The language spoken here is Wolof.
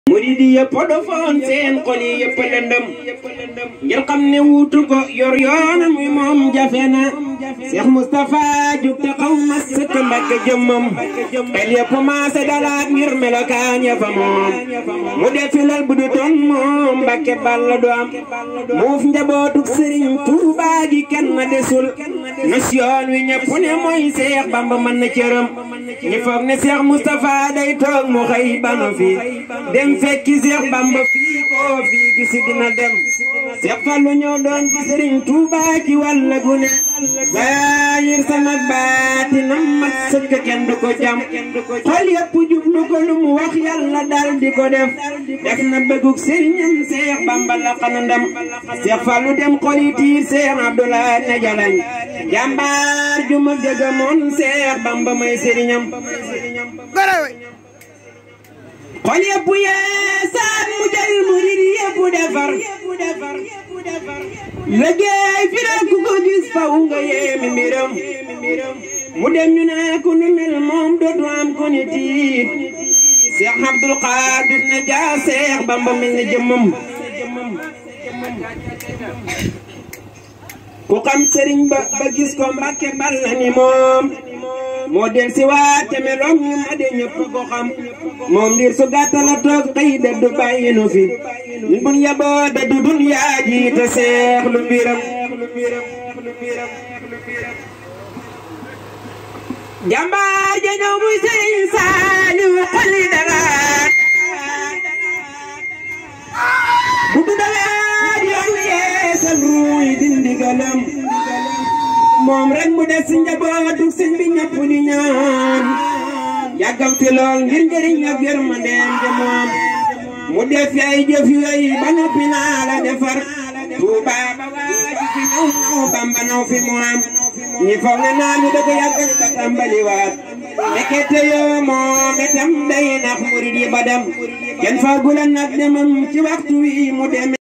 murid yi yëpp dofoon seen xol yi yëpp lëndëm ngir xam ne wuutu ko yor yoonam wi moom jafe na Cheikh Moustapha jug te xaw ma sëkk Mbàkke jëmmam xel yëpp maase dalaat ngir melokaan ya fa moom mu defilal bu du toon moom Mbàkke balla du am muuf njabootuk Sëriñ Tuubaa gi kenn desul nos yoon wi ñëpp ne mooy Cheikh Bamba mën na cëram ñi foog ne Cheikh Moustapha day toog mu xëy bano fi dem fekki Cheikh Bamba fii koo fii gisi dina dem Cheikh Fallou ñëw doon ci Serigne Touba ci wàll gu ne zahir sama baatinam mat sëkk kenn du ko jam xol yëpp jublu ko lu mu wax yàlla dal di ko def def na bëggug Serigne Cheikh Bamba la xana ndam Cheikh Fallou dem xol yi tiir Cheikh Abdoulaye ne jalañ jàmbaar ju ma dëgg moon Cheikh Bamba may Serignam xol yëpp yeesaat mu jël murid yëpp defar liggéey fi na ku ko gis faw nga yéemi mbiram mu dem ñu ne ku nu mel moom dootu am ku ni tiit Cheikh Abdoul Qadir na jaa Cheikh Bamba mel na jëmmam ku xam sëriñ ba ba gis ko Mbàkke bal na ni moom moo del si waat te meloom ñu ma de ñëpp ko xam moom dir su gàttala toog xëy da du bàyyi nu fi ñun bun yaboo da du dun yaa jiite seex lu mbiram jàmbaar ja ñëw muy sëriñ Saaliw xoli dalaat bu du dalaat yoon yeesal ruuy dindi galam moom rek mu des si njabootu sëñ bi ñëpp di ñaan yàggal fi lool ngir njëriñ ak yërmandeem ja moom mu def ay jëf yooyu ba noppi naa la defar Tuuba ba waaji fi ñëw ñëw Bamba naw fi mu am ñi foog ne naa ñu dëgg yàggal ba tàmbaliwaat nekkete yoo moom itam day nax murid yi ba dem kenn faagula nag demam ci waxtu wi mu dem